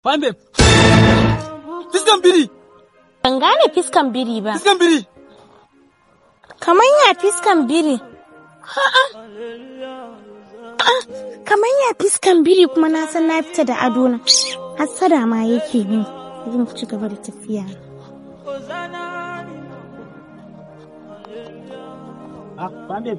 Fine babe. Fiskan biri. Ban gane fiskan biri ba. Fiskan biri. Kamar ya fiskan biri. A'a. A'a, Kamar ya fiskan biri kuma na san na fita da ado na. Hassada ma yake min. Zan ci gaba da tafiya. Ah, fine babe.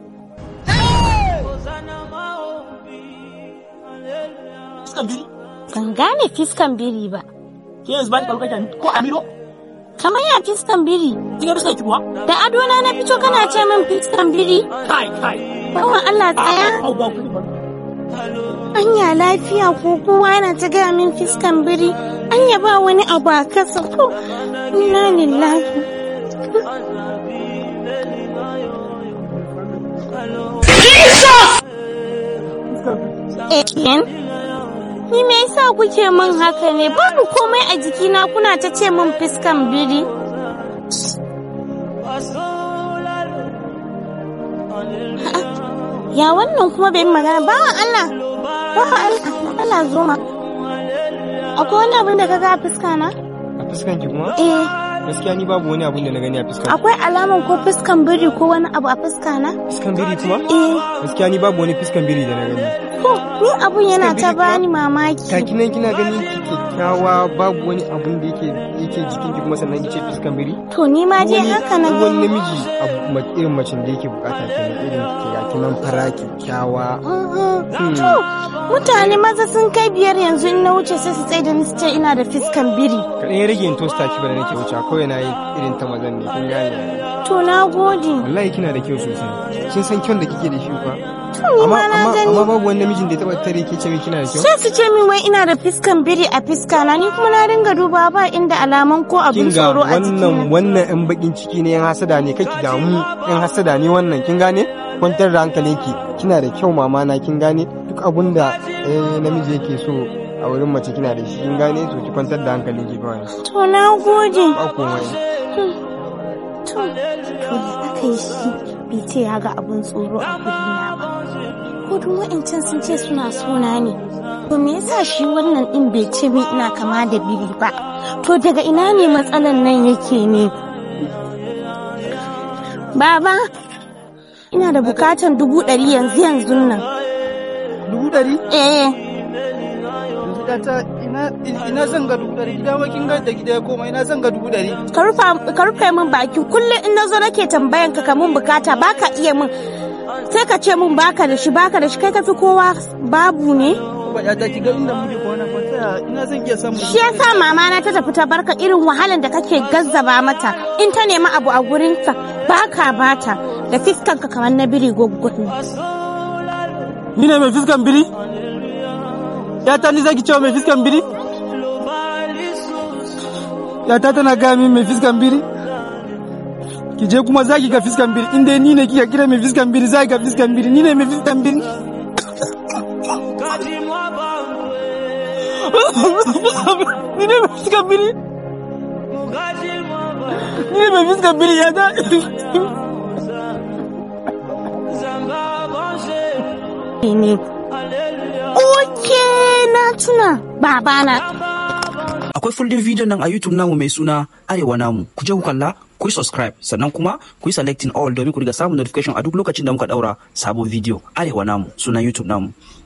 Fiskan biri. Ban gane fiskan biri ba. Ke yanzu ba ki kalu kake ko Amiro? Kamar ya fiskan biri. Kin ga fiskan ki kuwa? Da ado na na fito kana ce min fiskan biri. Kai, kai. Bawan Allah tsaya. Au, ba ku ba. Anya lafiya ko kowa yana ta gaya min fiskan biri. Anya ba wani abu a kasa ko. Inna lillahi. Eken? Ni me yasa kuke min haka ne? Babu komai a jikina kuna ta ce min fiskan biri. Ya wannan kuma bai yi magana bawan Allah. Bawan Allah. Allah zo ma. Akwai wani abin da ka ga a fuska na? A fuskan ki kuma? Eh. Gaskiya ni babu wani abun da na gani a fuskan. Akwai alaman ko fuskan biri ko wani abu a fuska na? Fuskan biri kuma? Eh. Gaskiya ni babu wani fuskan biri da na gani. Ko ni abun yana ta Fuskan biri bani kuwa? mamaki. Kaki nan kina ganin ki kyakkyawa babu wani abun da yake yake jikin ki kuma sannan ki ce fuskan biri? To ni ma je Wani- haka na wani gani. namiji abu ma- irin macen da yake bukata kenan irin ki ga kinan fara kyakkyawa. Mhm. To mutane maza sun kai biyar yanzu in na wuce sai su tsaye da ni su ce ina da fiskan biri. Kaɗan ya rage in tosta ki ba da nake wuce kawai na yi irin ta mazan ne kin gane. To na gode. Wallahi kina da kyau sosai. Kin san kyan da kike da shi fa? To ni Amma ma na amma gani. amma babu wani namijin da ya taba tare ke ce min kina da kyau? Sai su ce min wai ina da fiskan biri a fiska na ni kuma na dinga duba ba inda alaman ko abin kin ga tsoro a wannan jikina. wannan yan bakin ciki ne yan hasada ne kake damu yan hasada ne wannan kin gane kwantar da hankalinki kina da kyau mama na kin gane duk abun da eh, namiji yake so a wurin mace kina da shi kin gane to ki kwantar da hankalinki kawai To na gode. ba komai To, to da aka yi shi bai ce ya ga abin tsoro a gurina ba. Gudun wa'incan sun ce suna suna ne. To me yasa shi wannan din bai ce min ina kama da biri ba? To daga ina ne matsalan nan yake ne? Baba, ina da bukatan dubu ɗari yanzu yanzu nan. Dubu ɗari? Eh, Yanzu ɗata ina ina zan ga dubu ɗari gida ma kin ga da gida ya koma ina zan ga dubu ɗari. ka rufa- ka rufe min baki kullum in na zo nake tambayan ka kamun bukata baka iya min sai ka ce min baka da shi baka da shi kai ka fi kowa babu ne. Ba ya ta ki ga inda muke kwana ko ta ina zan iya samun Shi yasa mama na ta tafi ta barka irin wahalan da kake gazzaba mata in ta nemi abu a gurinka baka bata da fiskanka kamar na biri gwaggwani. Ni ne mai fiskan biri? Ya ta ni zaki cewa mai fiskan biri? Ya ta tana gaya min mai fiskan biri? Ki je kuma zaki ga fiskan biri inda ni ne kika kira mai fiskan biri zaki ga fiskan biri ni ne mai fiskan biri. Ni ne mai fiskan biri? Ni ne mai fiskan biri ya ta? Ne. Oke na tuna babana. akwai full video nan a YouTube namu mai suna Arewa namu ku je ku kalla ku yi subscribe sannan kuma ku yi selecting all domin ku riga samun notification a duk lokacin da muka daura sabon video Arewa namu sunan YouTube namu